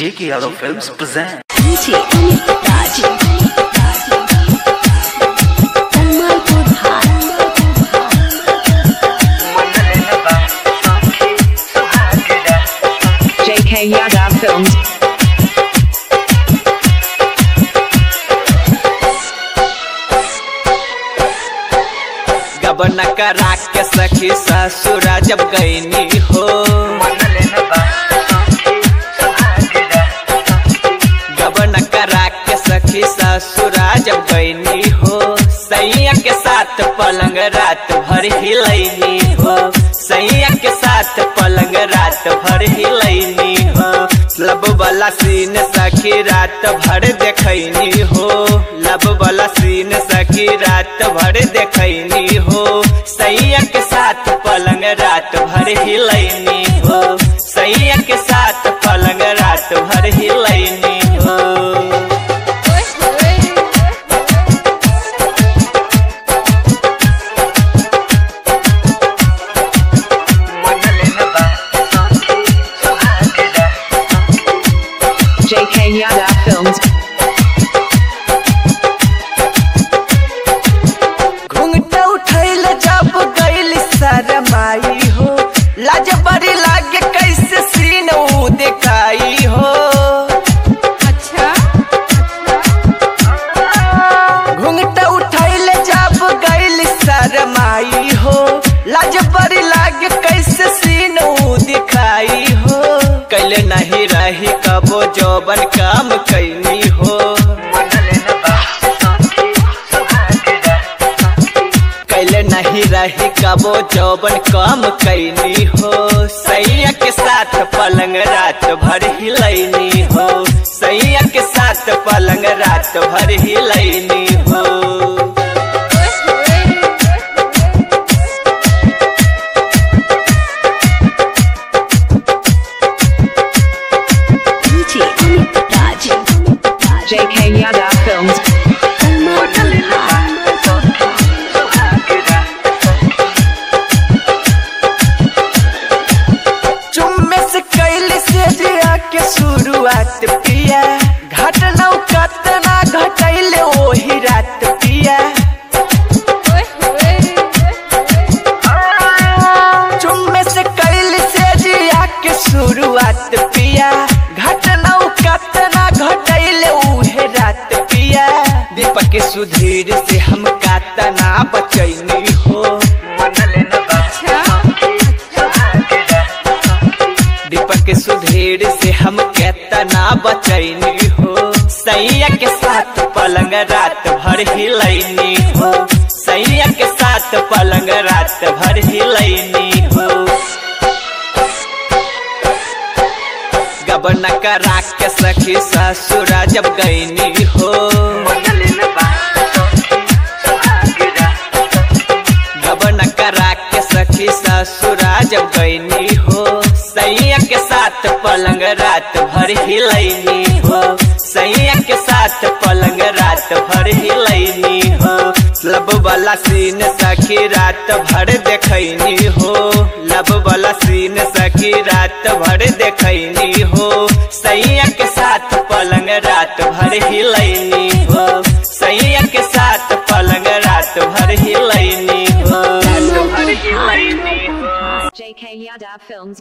J.K. Yadav Films present. DJ Amit Raj. Tanmalpur Bharat. JK Yadav Films. गबन करा के सखी ससुरा जब गईनी हो गबन करा के सखी ससुरा जब गईनी हो सैया के साथ पलंग रात भर हिलैनी हो सैया के साथ पलंग रात भर हिलैनी हो लब वाला सीन सखी रात भर देखैनी हो लब वाला सीन सखी रात भर देखैनी हो सैया के साथ पलंग रात भर हिलैनी हो सैया के साथ पलंग रात भर हिलैनी हो JK Yadav Films. घूंघट उठैल जब गैल शरमाई हो लाज बड़ी लागे कैसे सीन ऊ दिखाई हो घूंघट उठैल जब गैल शरमाई हो लाज बड़ी लागे कैसे सीन ऊ दिखाई हो कैले नहीं रही कबो जोबन काम कैनी हो कैले नहीं रही कबो जौबन कम कैनी हो सैया के साथ पलंग रात भर हिलैनी हो सैया के साथ पलंग रात भर हिलैनी हो DJ Amit Raj. JK Yadav Films. Tanmalpur Bharat. चुम्मे से कैल से जिया के शुरुआत पिया घट नौकत ना घटैल ओही रात पिया चुम्मे से कैल से जिया के शुरुआत पिया घट नौकत ना घटैल उहे रात पिया दीपक सुधीर से हम कातना बचैनी हो दीपक सुधीर से हम केतना बचैनी हो सैया के साथ पलंग रात भर हिलैनी हो सैया के साथ पलंग रात भर हिलैनी हो गबन करा के सखी ससुरा जब गईनी हो गबन करा के सखी ससुरा जब गईनी हो सैया के साथ पलंग रात भर हिलैनी हो सैया के साथ पलंग रात भर हिलैनी हो लब वाला सीन सखी रात भर देखैनी हो लब वाला सीन सखी रात भर देखैनी हो सैया के साथ पलंग रात भर हिलैनी हो सैया के साथ पलंग रात भर हिलैनी हो Tanmalpur Bharat. JK Yadav Films.